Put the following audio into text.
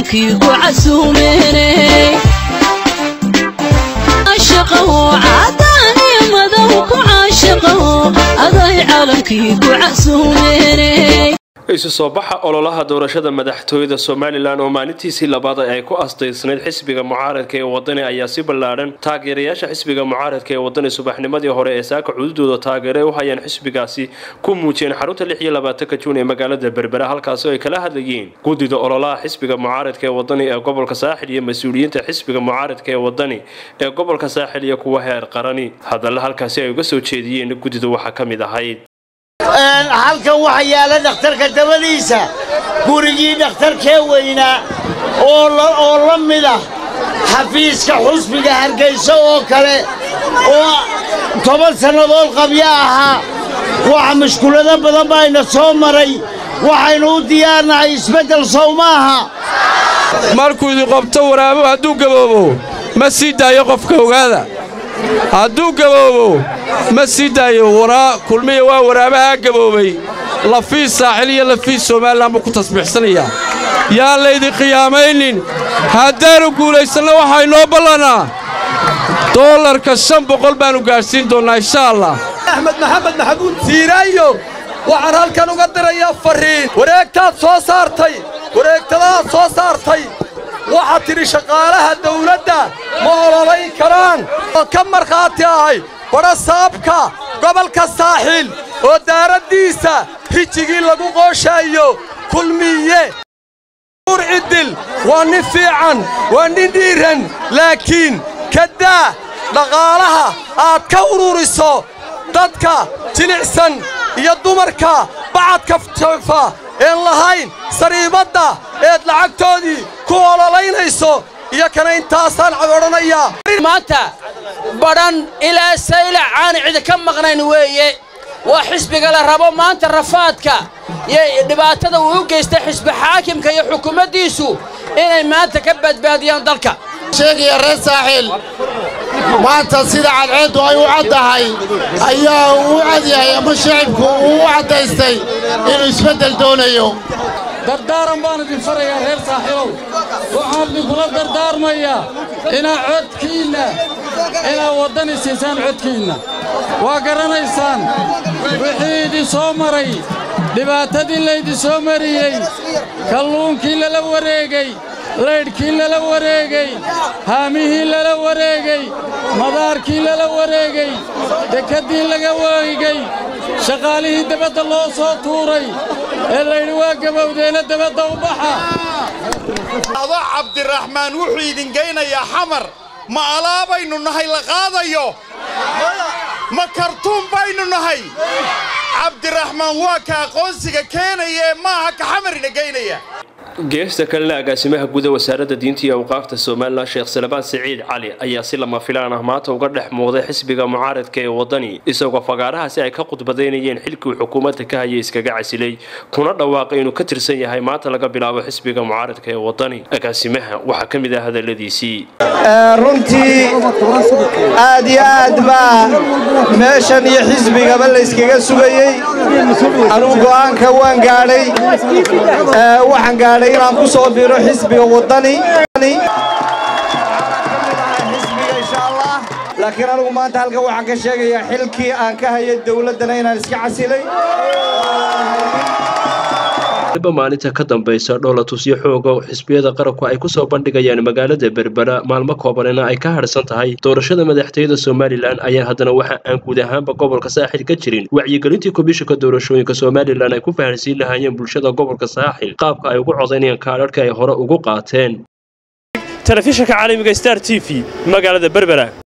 caalamkii ku casuumeene caashaqaho cadaani madow ku caashaqaho aday caalamkii ku casuumeene isu soo baxa ololaha doorashada madaxtooyada somalilan oo maalintiisii labaad ay ku astaysnayd xisbiga mucaaradka ee wadani ayaa si ballaadhan taageerayaasha xisbiga mucaaradka ee wadani subaxnimadii hore ee saaka cududooda taageere u hayaan xisbigaasi ku muujiyeen xarunta lix iyo labaatanka juun ee magaalada berbera halkaasi ay kala hadlayeen guddida ololaha xisbiga mucaaradka ee wadani ee gobolka saaxil iyo mas-uuliyiinta xisbiga mucaaradka ee wadani ee gobolka saaxil iyo kuwa heer qarani hadalla halkaasi ay uga soo jeediyeen guddida waxaa ka mid ahayd halkan waxa yaala dhakhtarka dabadiisa gurigii dhakhtarkee weynaa oo la mid ah xafiiska xusbiga hargayso oo kale oo toban sannadood qabyo ahaa waxa mashkulado badan baayna soo maray waxaynu u diyaarnahay isbeddel sow maaha markuu idin qobto waraabo hadduu gaboobo ma sii daayo qofka ogaada hadduu gaboobo ma sii daayo kulmiya waa waraabahaa gaboobay lafiis saaxil iyo lafiis somalilan buu ku tasbiixsanayaa yaan laydin qiyaamaynin haddaannu guulaysanno waxaa inoo ballannaa doolarka shan boqol baannu gaadhsiin doonnaa insha allah axmed maxamed maxamuud siiraayo waxaan halkan uga dirayaa farriin wareegtaad soo saartay wareegtadaad soo saartay waxaad tidhi shaqaalaha dawladda ma ololayn karaan oo ka markhaati ahay badhasaabka gobolka saaxiil oo daaraddiisa rijigii lagu qooshaayo kulmiye uur ciddil waa nin fiican waa nin dhiiran laakiin kaddaa dhaqaalaha aad ka ururiso dadka jilicsan iyo dumarka bacadka joofa een lahayn sariibadda eed lacagtoodii ku ololaynayso iyo kana intaasaan odhanayaa maanta badhan ilaa saylac aan cidi ka maqnayn weeye waa xisbiga la rabo maanta rafaadka iyo dhibaatada uu u geystay xisbi xaakimka iyo xukuumaddiisu inay maanta ka badbaadiyaan dalka sheegaya reer saaxiil maanta sida cadceeddu ay u caddahay ayaa uu u cadyahay ama shacibku uu u caddaystay inuu isbeddel doonayo dardaaran baan idin farayaa reer saaxiibow waxaan idinkula dardaarmayaa inaa codkiinna inaad waddani siisaan codkiinna waa garanaysaan wixii idin soo maray dhibaatadii laydin soo mariyey kalluunkii lala wareegay laydhkii lala wareegay haamihii lala wareegay madaarkii lala wareegay dekaddii laga wareegay shaqaalihii dabadda loo soo tuuray ee laydhi waa gabowdeena dabadda u baxa ado cabdiraxmaan wuxuu idin geynayaa xamar ma alaabaynu nahay la qaadayo ma kartuun baynu nahay cabdiraxmaan waa ka aqoonsiga keenaya ee maaha ka xamarina geynaya geesta kalena agaasimaha guda wasaaradda diinta iyo awqaafta somalilan sheekh salabaan siciid cali ayaa si lama filaan ah maanta uga dhex muuqday xisbiga mucaaradka ee wadani isagoo fagaarahaasi ay ka khudbadaynayeen xilkii uu xukuumadda ka hayay iskaga casilay kuna dhawaaqay inuu ka tirsan yahay maanta laga bilaabo xisbiga mucaaradka ee wadani agaasimaha waxaa ka mid ah hadaladiisii runtii aad iyo aad baa meeshan iyo xisbigaba layskaga sugayey anugu go'aanka waan gaadhay waxaan gaadhay inaan ku soo biro xisbiga wadani laakiin anugu maanta halkan waxaan ka sheegayaa xilkii aan ka hayay dowladdana inaan iska casilay maalinta ka dambaysa dhowlatusyo xooga xisbiyada qaranku ay kusoo bandhigayaan magaalada berbera maalmo koobanina ay ka hadhsan tahay doorashada madaxtooyada somalilan ayaa haddana waxa aan guud ahaanba gobolka saaxil ka jirin wacyigelintii komishanka doorashooyinka somalilan ay ku fahansiin lahaayeen bulshada gobolka saaxil qaabka ay ugu codaynayaan kaadharhka ay hore ugu qaateen telefishanka caalamiga star t v magaalada berbera